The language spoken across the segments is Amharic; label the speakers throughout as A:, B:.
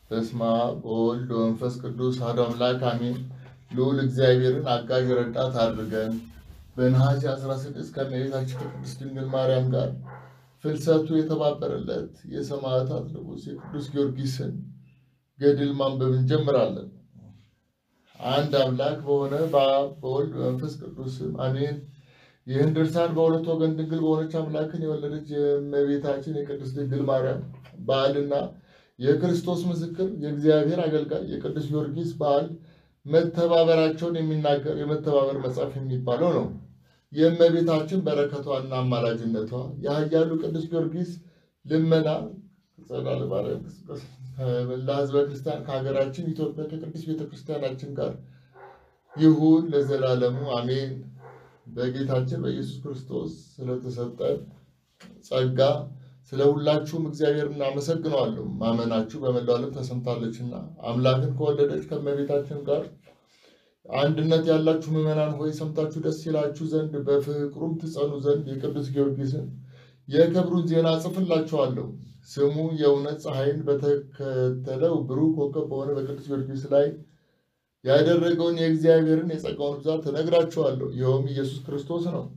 A: በስመ አብ ወወልድ ወመንፈስ ቅዱስ አሐዱ አምላክ አሜን። ልዑል እግዚአብሔርን አጋዥ ረዳት አድርገን በነሐሴ 16 ከእመቤታችን ከቅድስት ድንግል ማርያም ጋር ፍልሰቱ የተባበረለት የሰማዕታት ንጉሥ የቅዱስ ጊዮርጊስን ገድል ማንበብ እንጀምራለን። አንድ አምላክ በሆነ በአብ በወልድ በመንፈስ ቅዱስም አሜን። ይህን ድርሳን በሁለት ወገን ድንግል በሆነች አምላክን የወለደች የእመቤታችን የቅድስት ድንግል ማርያም በዓልና የክርስቶስ ምስክር የእግዚአብሔር አገልጋይ የቅዱስ ጊዮርጊስ በዓል መተባበራቸውን የሚናገር የመተባበር መጽሐፍ የሚባለው ነው። የእመቤታችን በረከቷና አማላጅነቷ የኃያሉ ቅዱስ ጊዮርጊስ ልመና ጸዳለ ማርያም መላ ሕዝበ ክርስቲያን ከሀገራችን ኢትዮጵያ ከቅድስት ቤተክርስቲያናችን ጋር ይሁን ለዘላለሙ አሜን። በጌታችን በኢየሱስ ክርስቶስ ስለተሰጠን ጸጋ ስለ ሁላችሁም እግዚአብሔር እናመሰግነዋለሁ። ማመናችሁ በመላው ዓለም ተሰምታለችና አምላክን ከወደደች ከእመቤታችን ጋር አንድነት ያላችሁ ምዕመናን ሆይ ሰምታችሁ ደስ ይላችሁ ዘንድ በፍቅሩም ትጸኑ ዘንድ የቅዱስ ጊዮርጊስን የክብሩን ዜና ጽፍላችኋለሁ። ስሙ የእውነት ፀሐይን በተከተለው ብሩህ ኮከብ በሆነ በቅዱስ ጊዮርጊስ ላይ ያደረገውን የእግዚአብሔርን የጸጋውን ብዛት እነግራችኋለሁ። ይኸውም ኢየሱስ ክርስቶስ ነው።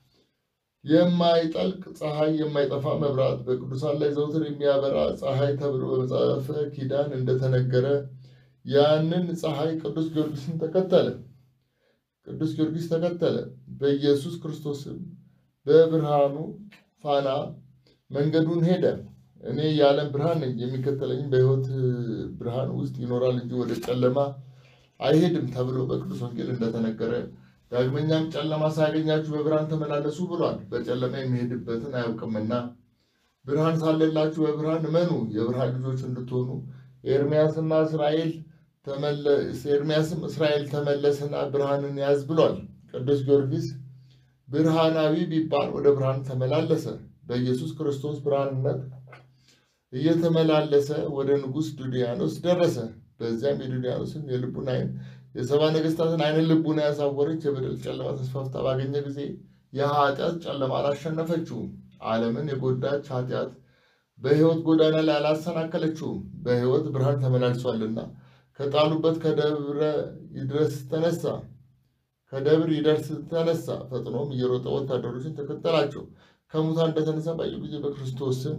A: የማይጠልቅ ፀሐይ፣ የማይጠፋ መብራት፣ በቅዱሳን ላይ ዘውትር የሚያበራ ፀሐይ ተብሎ በመጽሐፈ ኪዳን እንደተነገረ ያንን ፀሐይ ቅዱስ ጊዮርጊስን ተከተለ። ቅዱስ ጊዮርጊስ ተከተለ። በኢየሱስ ክርስቶስም በብርሃኑ ፋና መንገዱን ሄደ። እኔ የዓለም ብርሃን ነኝ፣ የሚከተለኝም በሕይወት ብርሃን ውስጥ ይኖራል እንጂ ወደ ጨለማ አይሄድም ተብሎ በቅዱስ ወንጌል እንደተነገረ ዳግመኛም ጨለማ ሳያገኛችሁ በብርሃን ተመላለሱ ብሏል። በጨለማ የሚሄድበትን አያውቅምና ብርሃን ሳለላችሁ በብርሃን እመኑ፣ የብርሃን ልጆች እንድትሆኑ ኤርሚያስና እስራኤል ኤርሚያስም እስራኤል ተመለስና ብርሃንን ያዝ ብሏል። ቅዱስ ጊዮርጊስ ብርሃናዊ ቢባል ወደ ብርሃን ተመላለሰ። በኢየሱስ ክርስቶስ ብርሃንነት እየተመላለሰ ወደ ንጉሥ ዱድያኖስ ደረሰ። በዚያም የዱድያኖስን የልቡን ዓይን የሰባ ነገሥታትን ዓይንን ልቡን ያሳወረች የበደል ጨለማ ተስፋፍታ ባገኘ ጊዜ የኃጢአት ጨለማ አላሸነፈችውም። ዓለምን የጎዳች ኃጢአት በሕይወት ጎዳና ላይ አላሰናከለችውም። በሕይወት ብርሃን ተመላልሷልና ከጣሉበት ከደብረ ይድረስ ተነሳ ከደብር ይደርስ ተነሳ። ፈጥኖም እየሮጠ ወታደሮችን ተከተላቸው። ከሙታን እንደተነሳ ባዩ ጊዜ በክርስቶስ ስም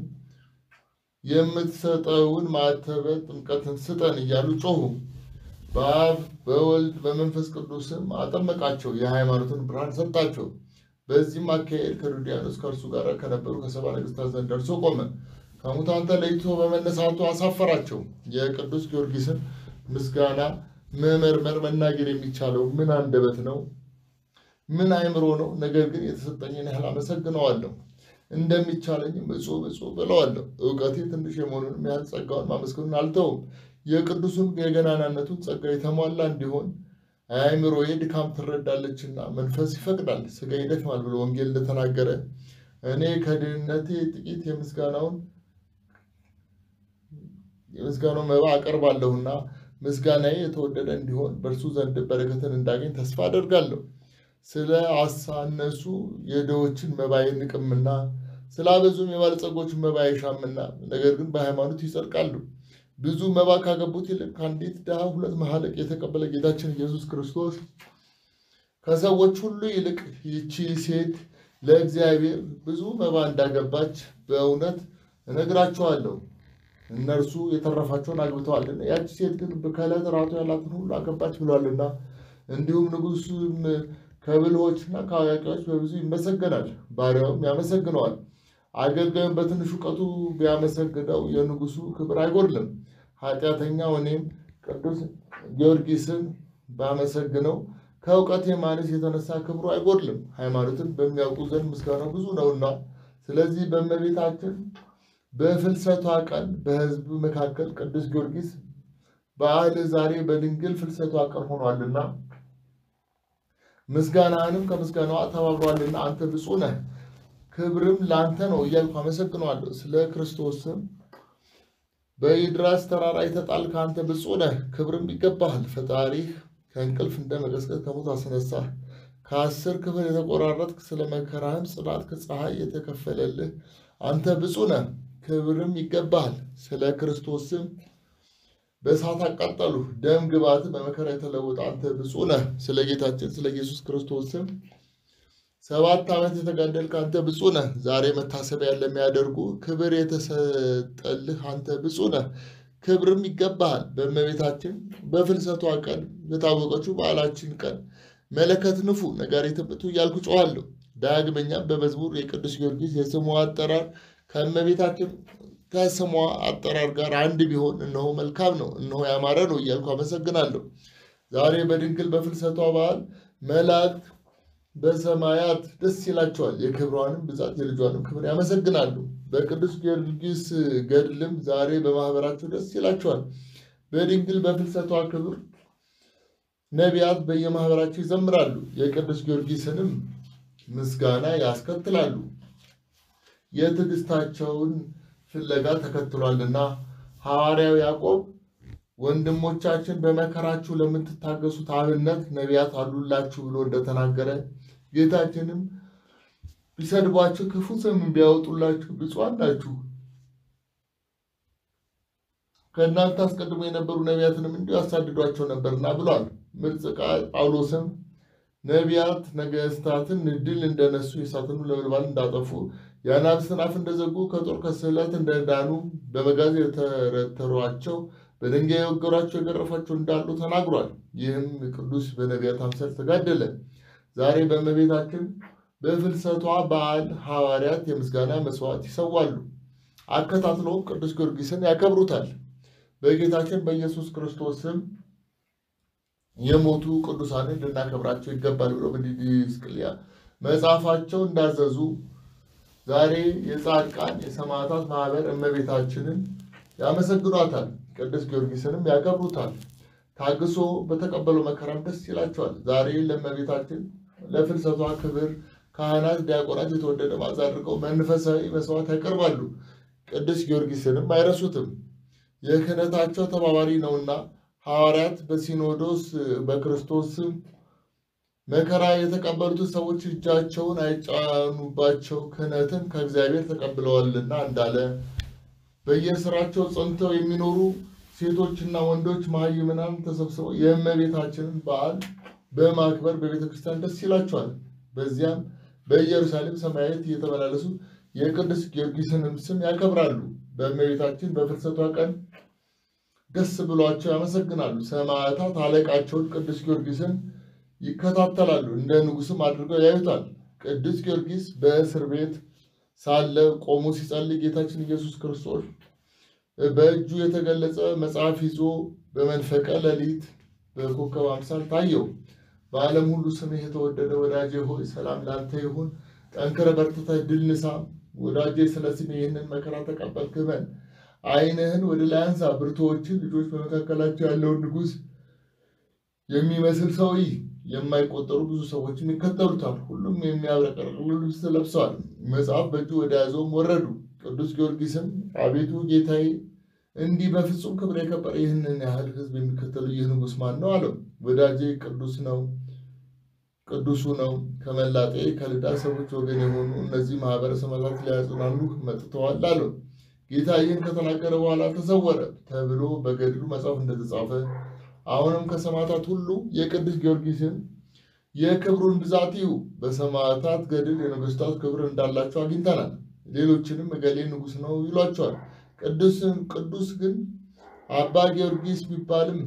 A: የምትሰጠውን ማዕተበ ጥምቀትን ስጠን እያሉ ጮሁ። በአብ በወልድ በመንፈስ ቅዱስም አጠመቃቸው፣ የሃይማኖትን ብርሃን ሰጣቸው። በዚህም አካሄድ ከዱድያኖስ ከእርሱ ጋር ከነበሩ ከሰባ ነገሥታት ዘንድ ደርሶ ቆመ። ከሙታን ተለይቶ በመነሳቱ አሳፈራቸው። የቅዱስ ጊዮርጊስን ምስጋና መመርመር መናገር የሚቻለው ምን አንደበት ነው? ምን አእምሮ ነው? ነገር ግን የተሰጠኝን ያህል አመሰግነዋለሁ እንደሚቻለኝም እጹብ እጹብ ብለዋለሁ። እውቀቴ ትንሽ የመሆኑንም ያህል ጸጋውን ማመስገኑን አልተውም። የቅዱሱን የገናናነቱን ጸጋ የተሟላ እንዲሆን አእምሮዬ ድካም ትረዳለችና መንፈስ ይፈቅዳል፣ ሥጋ ይደክማል ብሎ ወንጌል እንደተናገረ እኔ ከድህነቴ ጥቂት የምስጋናውን የምስጋናው መባ አቀርባለሁና ምስጋናዬ የተወደደ እንዲሆን በእርሱ ዘንድ በረከትን እንዳገኝ ተስፋ አደርጋለሁ። ስለ አሳነሱ የድሆችን መባ አይንቅምና ስላበዙም የባለጸጎችን መባ አይሻምና፣ ነገር ግን በሃይማኖት ይጸድቃሉ። ብዙ መባ ካገቡት ይልቅ ከአንዲት ድሃ ሁለት መሐለቅ የተቀበለ ጌታችን ኢየሱስ ክርስቶስ ከሰዎች ሁሉ ይልቅ ይቺ ሴት ለእግዚአብሔር ብዙ መባ እንዳገባች በእውነት እነግራችኋለሁ። እነርሱ የተረፋቸውን አግብተዋልና፣ ያቺ ሴት ግን ከዕለት ራቱ ያላትን ሁሉ አገባች ብሏልና። እንዲሁም ንጉሡም ከብልሆችና ከአዋቂዎች በብዙ ይመሰገናል፣ ባሪያውም ያመሰግነዋል። አገልጋዩም በትንሽ እውቀቱ ቢያመሰግነው የንጉሡ ክብር አይጎድልም። ኃጢአተኛው እኔም ቅዱስ ጊዮርጊስን ባመሰግነው ከእውቀቴ ማነስ የተነሳ ክብሩ አይጎድልም። ሃይማኖትን በሚያውቁ ዘንድ ምስጋናው ብዙ ነውና፣ ስለዚህ በእመቤታችን በፍልሰቷ ቀን በሕዝብ መካከል ቅዱስ ጊዮርጊስ በዓል ዛሬ በድንግል ፍልሰቷ ቀን ሆኗልና ምስጋናህንም ከምስጋናዋ ተባብሯልና አንተ ብፁዕ ነህ፣ ክብርም ለአንተ ነው እያልኩ አመሰግነዋለሁ። ስለ ክርስቶስም በኢድራስ ተራራ የተጣልክ አንተ ብፁዕ ነህ፣ ክብርም ይገባሃል። ፈጣሪህ ከእንቅልፍ እንደ መቀስቀስ ከሞት አስነሳህ። ከአስር ክፍል የተቆራረጥክ ስለ መከራህም ጽናት ከፀሐይ የተከፈለልህ አንተ ብፁዕ ነህ፣ ክብርም ይገባሃል። ስለ ክርስቶስም በእሳት አቃጠሉ። ደም ግባት በመከራ የተለወጠ አንተ ብፁዕ ነህ። ስለ ጌታችን ስለ ኢየሱስ ክርስቶስ ስም ሰባት ዓመት የተጋደልክ አንተ ብፁዕ ነህ። ዛሬ መታሰቢያ ለሚያደርጉ ክብር የተሰጠልህ አንተ ብፁዕ ነህ። ክብርም ይገባሃል። በእመቤታችን በፍልሰቷ ቀን በታወቀችው በዓላችን ቀን መለከት ንፉ፣ ነጋሪት ምቱ እያልኩ ጮኋለሁ። ዳግመኛም በመዝሙር የቅዱስ ጊዮርጊስ የስሙ አጠራር ከእመቤታችን ከስሟ አጠራር ጋር አንድ ቢሆን እነሆ መልካም ነው፣ እነሆ ያማረ ነው እያልኩ አመሰግናለሁ። ዛሬ በድንግል በፍልሰቷ በዓል መላእክት በሰማያት ደስ ይላቸዋል፣ የክብሯንም ብዛት የልጇንም ክብር ያመሰግናሉ። በቅዱስ ጊዮርጊስ ገድልም ዛሬ በማህበራቸው ደስ ይላቸዋል። በድንግል በፍልሰቷ ክብር ነቢያት በየማህበራቸው ይዘምራሉ፣ የቅዱስ ጊዮርጊስንም ምስጋና ያስከትላሉ። የትዕግስታቸውን ፍለጋ ተከትሏልና ሐዋርያው ያዕቆብ ወንድሞቻችን በመከራችሁ ለምትታገሱት አብነት ነቢያት አሉላችሁ ብሎ እንደተናገረ ጌታችንም ቢሰድቧችሁ ክፉ ስም ቢያወጡላችሁ ብፁዓን ናችሁ፣ ከእናንተ አስቀድሞ የነበሩ ነቢያትንም እንዲሁ ያሳድዷቸው ነበርና ብሏል። ምርጽቃ ጳውሎስም ነቢያት ነገስታትን ድል እንደነሱ የእሳትን ነበልባል እንዳጠፉ የአናብስትን አፍ እንደዘጉ ከጦር ከስለት እንደዳኑ በመጋዝ የተረተሯቸው በድንጋይ የወገሯቸው የገረፏቸው እንዳሉ ተናግሯል። ይህም ቅዱስ በነቢያት አምሳል ተጋደለ። ዛሬ በእመቤታችን በፍልሰቷ በዓል ሐዋርያት የምስጋና መስዋዕት ይሰዋሉ። አከታትለውም ቅዱስ ጊዮርጊስን ያከብሩታል። በጌታችን በኢየሱስ ክርስቶስ ስም የሞቱ ቅዱሳንን ልናከብራቸው ይገባል ብሎ በዲድስቅልያ መጽሐፋቸው እንዳዘዙ ዛሬ የጻድቃን የሰማዕታት ማህበር እመቤታችንን ያመሰግኗታል። ቅዱስ ጊዮርጊስንም ያከብሩታል። ታግሶ በተቀበለው መከራም ደስ ይላቸዋል። ዛሬ ለእመቤታችን ለፍልሰቷ ክብር ካህናት፣ ዲያቆናት የተወደደ መዓዛ አድርገው መንፈሳዊ መስዋዕት ያቀርባሉ። ቅዱስ ጊዮርጊስንም አይረሱትም። የክህነታቸው ተባባሪ ነውና ሐዋርያት በሲኖዶስ በክርስቶስ ስም መከራ የተቀበሉትን ሰዎች እጃቸውን አይጫኑባቸው ክህነትን ከእግዚአብሔር ተቀብለዋልና እንዳለ በየስራቸው ጸንተው የሚኖሩ ሴቶችና ወንዶች መሃይምናን ተሰብስበው የእመቤታችንን በዓል በማክበር በቤተ ክርስቲያን ደስ ይላቸዋል። በዚያም በኢየሩሳሌም ሰማያዊት እየተመላለሱ የቅዱስ ጊዮርጊስንም ስም ያከብራሉ። በእመቤታችን በፍልሰቷ ቀን ደስ ብሏቸው ያመሰግናሉ። ሰማዕታት አለቃቸውን ቅዱስ ጊዮርጊስን ይከታተላሉ፣ እንደ ንጉሥም አድርገው ያዩታል። ቅዱስ ጊዮርጊስ በእስር ቤት ሳለ ቆሞ ሲጸልይ ጌታችን ኢየሱስ ክርስቶስ በእጁ የተገለጸ መጽሐፍ ይዞ በመንፈቀ ሌሊት በኮከብ አምሳል ታየው። በዓለም ሁሉ ስምህ የተወደደ ወዳጄ ሆይ ሰላም ላንተ ይሁን። ጠንክረ በርትተህ ድል ንሳ። ወዳጄ ስለ ስሜ ይህንን መከራ ተቀበልክ በል። ዓይንህን ወደ ላይ አንሳ። ብርቱዎችን ልጆች በመካከላቸው ያለውን ንጉሥ የሚመስል ሰው ይህ የማይቆጠሩ ብዙ ሰዎችም ይከተሉታል። ሁሉም የሚያብረቀርቅ ልብስ ለብሰዋል። መጽሐፍ በእጁ ወደ ያዘውም ወረዱ። ቅዱስ ጊዮርጊስም አቤቱ ጌታዬ፣ እንዲህ በፍጹም ክብር የከበረ ይህንን ያህል ሕዝብ የሚከተሉ ይህ ንጉሥ ማን ነው አለው። ወዳጄ ቅዱስ ነው ቅዱሱ ነው። ከመላጤ ከልዳ ሰዎች ወገን የሆኑ እነዚህ ማህበረ ሰማዕታት ሊያጽናኑ መጥተዋል አለው። ጌታ ይህን ከተናገረ በኋላ ተሰወረ ተብሎ በገድሉ መጽሐፍ እንደተጻፈ አሁንም ከሰማዕታት ሁሉ የቅዱስ ጊዮርጊስን የክብሩን ብዛት ይዩ። በሰማዕታት ገድል የነገሥታት ክብር እንዳላቸው አግኝተናል። ሌሎችንም እገሌ ንጉሥ ነው ይሏቸዋል። ቅዱስን ቅዱስ ግን አባ ጊዮርጊስ ቢባልም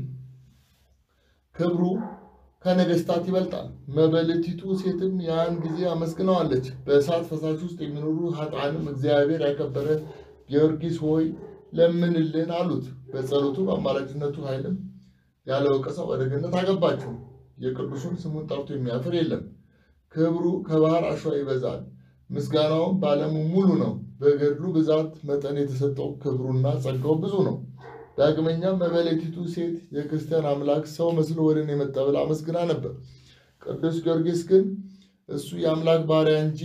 A: ክብሩ ከነገሥታት ይበልጣል። መበለቲቱ ሴትም ያን ጊዜ አመስግነዋለች። በእሳት ፈሳሽ ውስጥ የሚኖሩ ኃጥአንም እግዚአብሔር ያከበረ ጊዮርጊስ ሆይ ለምንልን አሉት። በጸሎቱ በአማላጅነቱ ኃይልም ያለ ወቀሳ ወደ ገነት አገባቸው። የቅዱሱን ስሙን ጠርቶ የሚያፍር የለም። ክብሩ ከባህር አሸዋ ይበዛል፣ ምስጋናውም በዓለሙ ሙሉ ነው። በገድሉ ብዛት መጠን የተሰጠው ክብሩና ጸጋው ብዙ ነው። ዳግመኛም መበለቲቱ ሴት የክርስቲያን አምላክ ሰው መስሎ ወደ እኔ መጣ ብላ አመስግና ነበር። ቅዱስ ጊዮርጊስ ግን እሱ የአምላክ ባሪያ እንጂ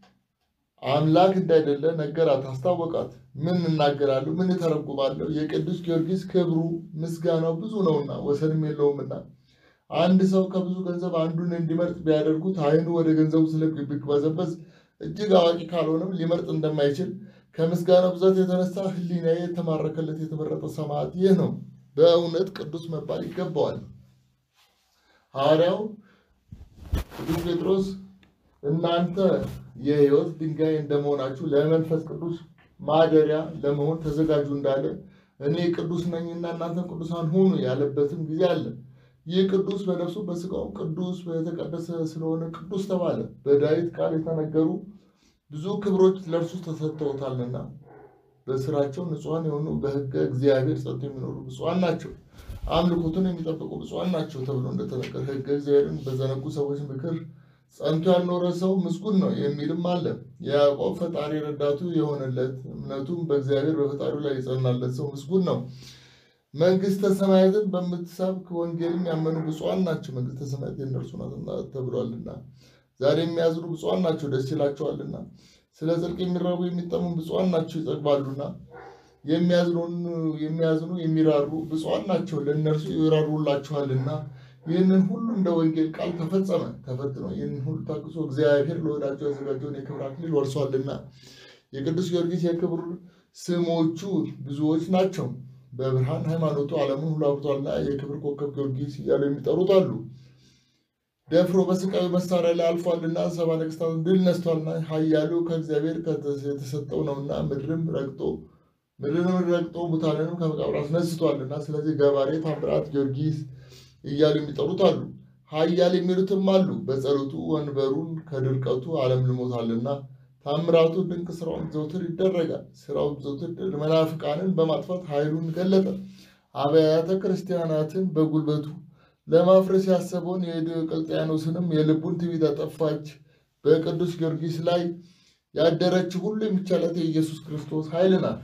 A: አምላክ እንዳይደለ ነገራት፣ አስታወቃት። ምን እናገራለሁ? ምን እተረጉማለሁ? የቅዱስ ጊዮርጊስ ክብሩ ምስጋናው ብዙ ነውና ወሰንም የለውምና አንድ ሰው ከብዙ ገንዘብ አንዱን እንዲመርጥ ቢያደርጉት ዓይኑ ወደ ገንዘቡ ስለሚቅበዘበዝ እጅግ አዋቂ ካልሆነም ሊመርጥ እንደማይችል ከምስጋና ብዛት የተነሳ ሕሊናዬ የተማረከለት የተመረጠ ሰማዕት ይህ ነው። በእውነት ቅዱስ መባል ይገባዋል። ሐዋርያው ቅዱስ ጴጥሮስ እናንተ የሕይወት ድንጋይ እንደመሆናችሁ ለመንፈስ ቅዱስ ማደሪያ ለመሆን ተዘጋጁ እንዳለ እኔ ቅዱስ ነኝና እናንተ ቅዱሳን ሁኑ ያለበትም ጊዜ አለ። ይህ ቅዱስ በነፍሱ በሥጋውም ቅዱስ የተቀደሰ ስለሆነ ቅዱስ ተባለ። በዳዊት ቃል የተነገሩ ብዙ ክብሮች ለእርሱ ተሰጥተውታልና በስራቸው ንጹሐን የሆኑ በሕገ እግዚአብሔር ጸንተው የሚኖሩ ብፁዓን ናቸው፣ አምልኮቱን የሚጠብቁ ብፁዓን ናቸው ተብሎ እንደተነገረ ሕገ እግዚአብሔርን በዘነጉ ሰዎች ምክር ጸንቶ ያልኖረ ሰው ምስጉን ነው የሚልም አለ። የያዕቆብ ፈጣሪ ረዳቱ የሆነለት እምነቱም በእግዚአብሔር በፈጣሪው ላይ የጸናለት ሰው ምስጉን ነው። መንግስተ ሰማያትን በምትሰብክ ወንጌልም ያመኑ ብፁዓን ናቸው፣ መንግስተ ሰማያት የእነርሱ ናትና ተብሏልና። ዛሬ የሚያዝኑ ብፁዓን ናቸው፣ ደስ ይላቸዋልና። ስለ ጽድቅ የሚራቡ የሚጠሙ ብፁዓን ናቸው፣ ይጠግባሉና። የሚያዝኑ የሚራሩ ብፁዓን ናቸው፣ ለእነርሱ ይራሩላችኋልና። ይህንን ሁሉ እንደ ወንጌል ቃል ተፈጸመ። ተፈትኖ ይህንን ሁሉ ታግሶ እግዚአብሔር ለወዳጁ ያዘጋጀውን የክብር አክሊል ወርሷልና። የቅዱስ ጊዮርጊስ የክብር ስሞቹ ብዙዎች ናቸው። በብርሃን ሃይማኖቱ ዓለሙን ሁሉ አብርቷልና የክብር ኮከብ ጊዮርጊስ እያሉ የሚጠሩት አሉ። ደፍሮ በስቃዩ መሳሪያ ላይ አልፏልና ሰባ ነገሥታትን ድል ነስቷልና ኃያሉ ከእግዚአብሔር የተሰጠው ነውና ምድርም ረግጦ ምድርንም ረግጦ ሙታንንም ከመቃብር አስነስቷልና ስለዚህ ገባሬ ታምራት ጊዮርጊስ እያሉ የሚጠሩት አሉ። ኃያል የሚሉትም አሉ። በጸሎቱ ወንበሩን ከድርቀቱ ዓለም ልሞታልና ታምራቱ ድንቅ ስራውን ዘውትር ይደረጋል። ስራው ዘውትር መናፍቃንን በማጥፋት ኃይሉን ገለጠ። አብያተ ክርስቲያናትን በጉልበቱ ለማፍረስ ያሰበውን የዲዮቅልጥያኖስንም የልቡን ትዕቢት አጠፋች። በቅዱስ ጊዮርጊስ ላይ ያደረች ሁሉ የሚቻላት የኢየሱስ ክርስቶስ ኃይል ናት።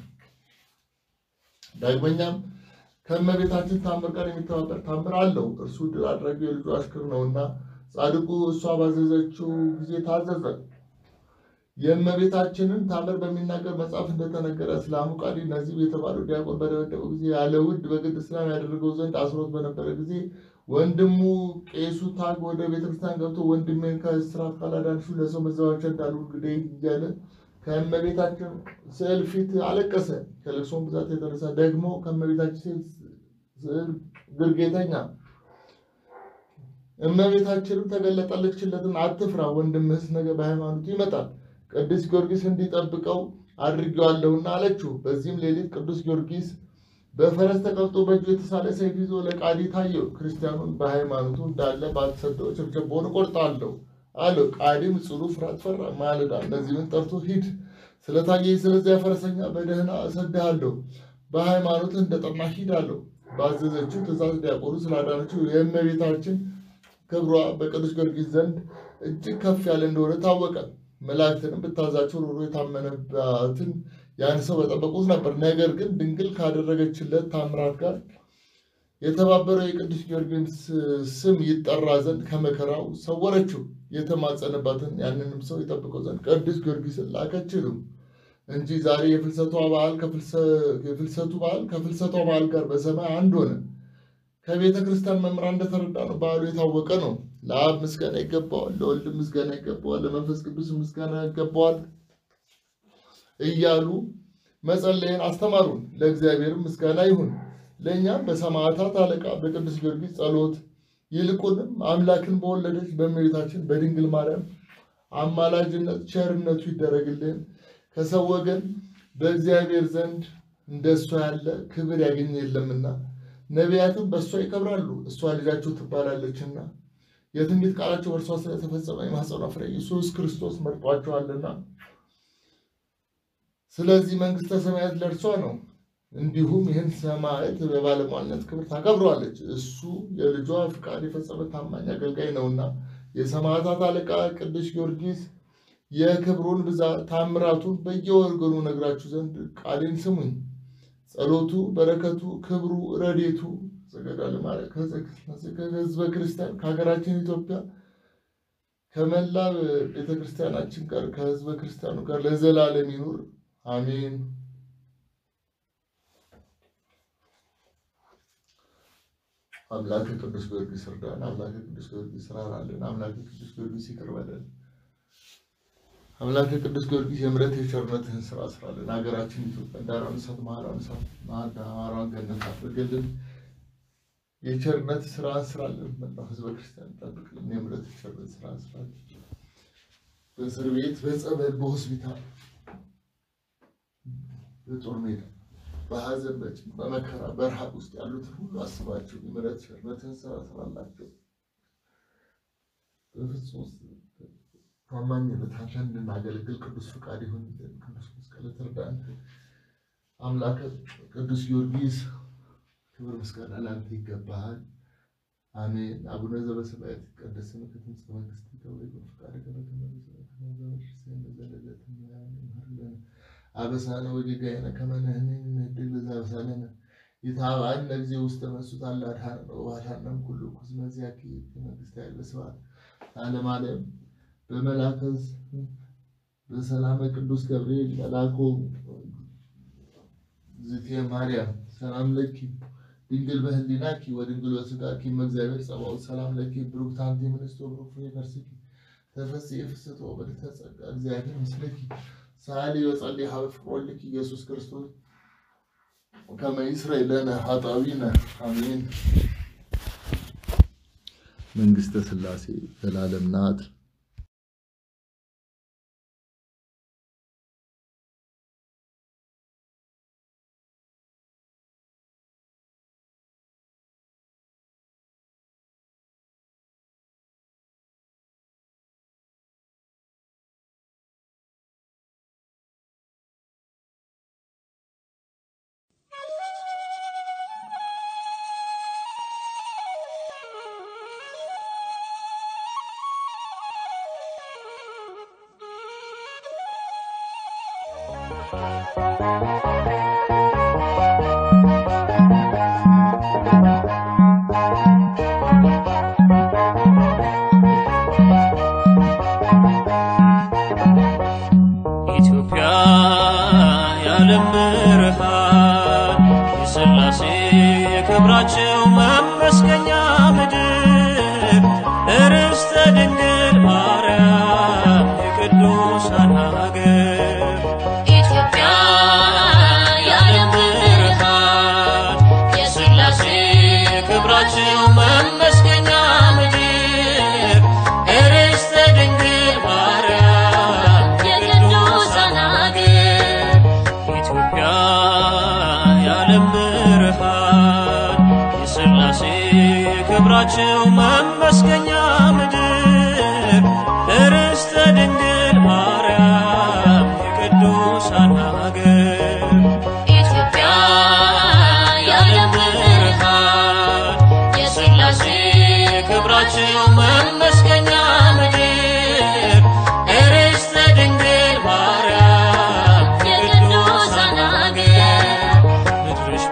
A: ዳግመኛም ከእመቤታችን ታምር ጋር የሚተባበር ታምር አለው። እርሱ ድል አድራጊ የልጁ አሽከር ነውና ጻድቁ እሷ ባዘዘችው ጊዜ ታዘዘ። የእመቤታችንን ታምር በሚናገር መጽሐፍ እንደተነገረ እስላሙ ቃዲ ነዚብ የተባለው ዲያቆን በደበደበው ጊዜ ያለ ውድ በግድ እስላም ያደረገው ዘንድ አስሮት በነበረ ጊዜ ወንድሙ ቄሱ ታግ ወደ ቤተክርስቲያን ገብቶ ወንድሜን ከእስራት ካላዳንሽው ለሰው መዘባበቻ እንዳሉ እንግዲህ እያለ ከእመቤታችን ስዕል ፊት አለቀሰ። ከልቅሶም ብዛት የተነሳ ደግሞ ከእመቤታችን ስዕል ግርጌተኛ እመቤታችንም ተገለጠለችለትን፣ አትፍራ ወንድምህስ ነገ በሃይማኖቱ ይመጣል፣ ቅዱስ ጊዮርጊስ እንዲጠብቀው አድርጌዋለሁና አለችው። በዚህም ሌሊት ቅዱስ ጊዮርጊስ በፈረስ ተቀምጦ በእጁ የተሳለ ሰይፍ ይዞ ለቃዲ ታየው። ክርስቲያኑን በሃይማኖቱ እንዳለ ባትሰደው ቸብቸቦን እቆርጣለሁ አለው። ቃዲም ጽኑ ፍርሃት ፈራ። ማለዳ እነዚህን ጠርቶ ሂድ ስለታየኝ ስለዚያ ፈረሰኛ በደህና እሰድሃለሁ፣ በሃይማኖት እንደጠና ሂድ አለው። ባዘዘችው ትእዛዝ ዲያቆኑ ስላዳነችው የእመቤታችን ክብሯ በቅዱስ ጊዮርጊስ ዘንድ እጅግ ከፍ ያለ እንደሆነ ታወቀ። መላእክትንም ብታዛቸው ኖሮ የታመነባትን ያን ሰው በጠበቁት ነበር። ነገር ግን ድንግል ካደረገችለት ታምራት ጋር የተባበረው የቅዱስ ጊዮርጊስ ስም ይጠራ ዘንድ ከመከራው ሰወረችው። የተማጸነባትን ያንንም ሰው ይጠብቀው ዘንድ ቅዱስ ጊዮርጊስን ላከችልም እንጂ ዛሬ የፍልሰቷ በዓል የፍልሰቱ በዓል ከፍልሰቷ በዓል ጋር በሰማይ አንድ ሆነ። ከቤተ ክርስቲያን መምህራን እንደተረዳ ነው በዓሉ የታወቀ ነው። ለአብ ምስጋና ይገባዋል፣ ለወልድ ምስጋና ይገባዋል፣ ለመንፈስ ቅዱስ ምስጋና ይገባዋል እያሉ መጸለይን አስተማሩን። ለእግዚአብሔርም ምስጋና ይሁን። ለእኛም በሰማዕታት አለቃ በቅዱስ ጊዮርጊስ ጸሎት ይልቁንም አምላክን በወለደች በእመቤታችን በድንግል ማርያም አማላጅነት ቸርነቱ ይደረግልን። ከሰው ወገን በእግዚአብሔር ዘንድ እንደ እሷ ያለ ክብር ያገኘ የለምና ነቢያትም በእሷ ይከብራሉ። እሷ ልጃቸው ትባላለችና የትንቢት ቃላቸው በእርሷ ስለተፈጸመ የማኅፀኗ ፍሬ ኢየሱስ ክርስቶስ መርጧቸዋልና ስለዚህ መንግሥተ ሰማያት ለእርሷ ነው። እንዲሁም ይህን ሰማዕት በባለሟልነት ክብር ታከብረዋለች። እሱ የልጇ ፍቃድ የፈጸመ ታማኝ አገልጋይ ነውና የሰማዕታት አለቃ ቅዱስ ጊዮርጊስ የክብሩን ብዛት ታምራቱን በየወገኑ ነግራችሁ ዘንድ ቃሌን ስሙኝ። ጸሎቱ፣ በረከቱ፣ ክብሩ፣ ረዴቱ ዘገዳል ማለት ከህዝበ ክርስቲያን ከሀገራችን ኢትዮጵያ ከመላ ቤተክርስቲያናችን ጋር ከህዝበ ክርስቲያኑ ጋር ለዘላለም ይኑር አሜን። አምላክ ቅዱስ ጊዮርጊስ እርዳን። አምላክ ቅዱስ ጊዮርጊስ ራራልን። አምላክ ቅዱስ ጊዮርጊስ ይቅር በለን። አምላክ ቅዱስ ጊዮርጊስ የምሕረት የቸርነትህን ስራ ስራልን። ሀገራችን ኢትዮጵያ ዳሯን እሳት ማራን እሳት ማራን ገነት አድርግልን። የቸርነት ስራ ስራለን። መላው ህዝበ ክርስቲያን ጠብቅልን። የምሕረት የቸርነት ስራ ስራለን። በእስር ቤት፣ በጸበል፣ በሆስፒታል፣ በጦር ሜዳ፣ በሀዘን፣ በጭንቅ፣ በመከራ፣ በረሃብ ውስጥ ያሉትን ሁሉ አስባቸው። የምሕረት ቸርነትን ስራ ስራላቸው። በፍጹም ታማኝነት አንተን እንድናገለግል ቅዱስ ፍቃድ ይሁንልን። ቅዱስ መስቀል ትርዳን። አምላከ ቅዱስ ጊዮርጊስ ክብር ምስጋና ለአንተ ይገባሃል። አሜን። አቡነ ዘበሰማያት ይትቀደስ ስምከ ትምጻእ መንግሥትከ ወይኩን ፈቃድከ በከመ በሰማይ ከማሁ በምድር ሲሳየነ አበሳነ ወጌጋየነ ከመ ንሕነኒ ንኅድግ ለዘአበሳለነ ኢታብአነ እግዚእ ውስተ መንሱት አላ አድኃነነ ወባልሐነም ኩሉ ኩዝመ ዚአኪ መንግሥተ ያለ ስብሐት ለዓለመ ዓለም በመልአከ በሰላመ ቅዱስ ገብርኤል መልአኩ ዝቴ ማርያም ሰላም ለኪ ድንግል በህሊናኪ ወድንግል በሥጋኪ እመእግዚአብሔር ጸባኦት ሰላም ለኪ ብሩክት አንቲ እምንእስቶ ብሩክ ፍሬ ከርሥኪ ተፈሥሒ ፍስሕቶ በልዕልተ ጸጋ እግዚአብሔር ምስለኪ ሰአሊ ወጸልይ ሀበ ፍቅር ወልድኪ ኢየሱስ ክርስቶስ ከመ ይስረይ ለነ ኃጣውኢነ አሜን። መንግሥተ ሥላሴ ዘላለም ናት።
B: ኢትዮጵያ የዓለም ብርሃን የሥላሴ ክብራቸው መመስገኛ ምድር እርስተ ድንግል ማርያም የቅዱሳን ሀገር
C: ኢትዮጵያ የዓለም ብርሃን
B: የሥላሴ ክብራቸው መመስገኛ ምድር እርስተ ድንግል ማርያም
C: የቅዱሳን ሀገር
B: ኢትዮጵያ የዓለም ብርሃን የሥላሴ ክብራቸው መመስገኛ ምድር እርስተ ድንግል ማርያም የቅዱሳን ሀገር
C: ኢትዮጵያ የዓለም ብርሃን
B: የሥላሴ ክብራቸው መመስገኛ ምድር እርስተ ድንግል ማርያም
C: የቅዱሳን ሀገር
B: ምድርሽ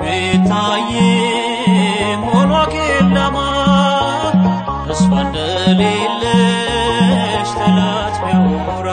B: ቤታዬም ሆኗ ኬላማ ተስፋ እንደሌለሽ ጠላት ቢያወራ